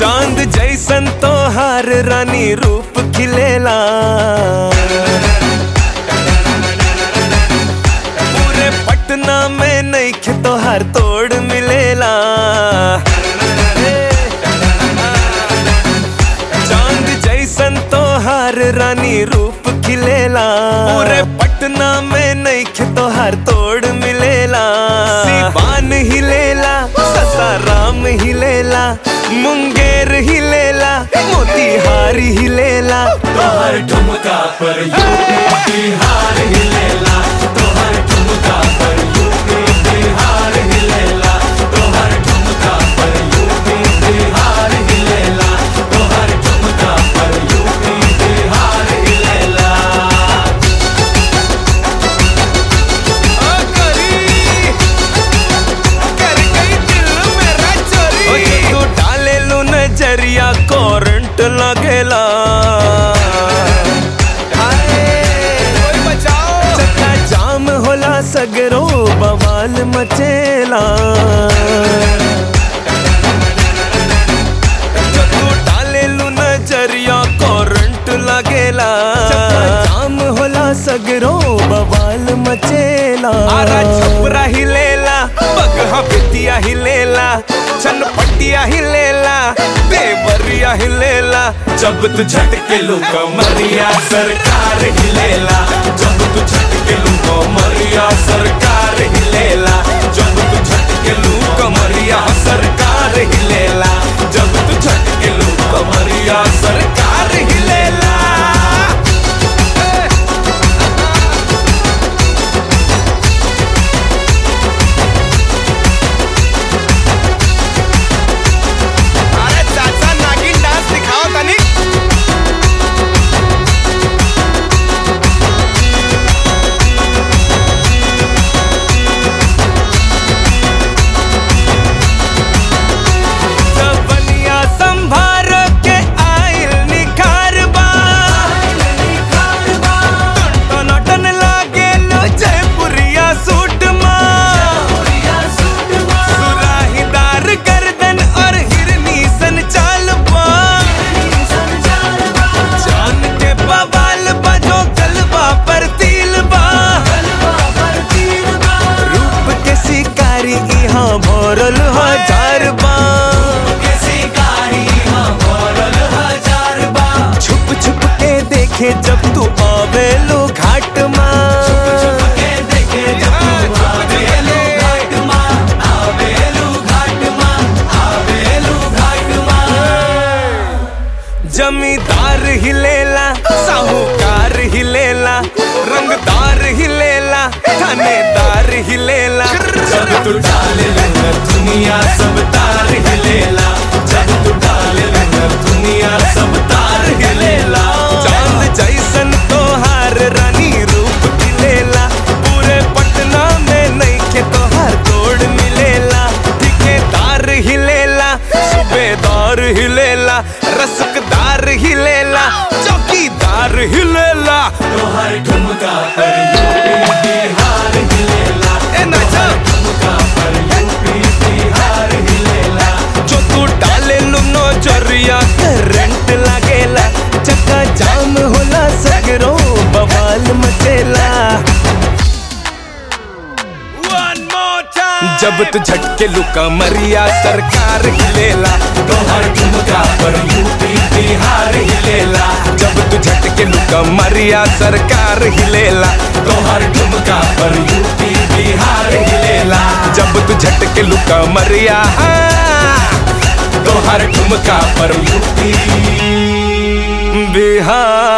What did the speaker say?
चांद जैसन तोहार रानी रूप खिलेला पूरे पटना में नईखे तोहार तोड़ मिलेला चांद जैसन तोहार रानी रूप खिलेला पूरे पटना में नईखे तोहार तोड़ मिलेला सिवान हिलेला ससाराम हिलेला मुंगेर हिलेला मोतीहार हिलेला तोहर ठुमका पर यूपी बिहार हिलेला तोहर ठुमका पर यूपी बिहार हिलेला तोहर ठुमका पर यूपी बिहार हिलेला तोहर ठुमका पर यूपी बिहार हिलेला ओ करी कर गई दिल मेरा चोरी ओ जब तू डाले लू नजरिया करंट लगेला कोई बचाओ चक्का जाम होला सगरो बवाल मचेला जब तू डाले लू नजरिया करंट लगेला जाम होला सगरो बवाल मचेला आरा छपरा हिलेला बगहा बिटिया हिलेला छनपटिया हिलेला देवरिया हिलेला जब तू झटके लू कमरिया सरकार हिलेला जब तू झटके लू कमरिया सरकार हिलेला जब तू झटके लू कमरिया सरकार हिलेला जब तू झटके लू कमरिया सरकार हिलेला अरे चाचा नागिन डांस दिखाओ तनी जवनिया संभार के आइल निखार बा टनाटन लागे लो जयपुरिया सूट मा सुराहीदार गर्दन और हिरनी सन चाल बा जान के बवाल बजो गलबा पर तिल बा रूप के शिकारी यहाँ भरल हजार बा छुप छुप के देखे जब तू आवे लो घाट माँ जमींदार हिलेला साहूकार हिलेला रंगदार हिलेला थानेदार हिलेला जब तू डाले लहर दुनिया सब तार हिलेला जब तू डाले लहर दुनिया सब तार हिलेला चांद जैसन तोहार रानी रूप खिलेला पूरे पटना में नईखे तोहार तोड़ मिलेला ठिकेदार हिलेला सूबेदार हिलेला रसकदार हिलेला चौकीदार हिलेला तोहर ठुमका पर यूपी बिहार हिलेला ए नाचा ठुमका पर यूपी बिहार हिलेला जो तू डाले लुनो जरिया करंट लागेला चक्का जाम होला सगरो बवाल मचेला जब तू झटके लुका मरिया सरकार हिलेला तोहर ठुमका पर यूपी बिहार हिलेला जब तू झटके लुका मरिया सरकार हिलेला तोहर ठुमका पर यूपी बिहार हिलेला जब तू झटके लुका मरिया तोहर ठुमका पर यूपी बिहार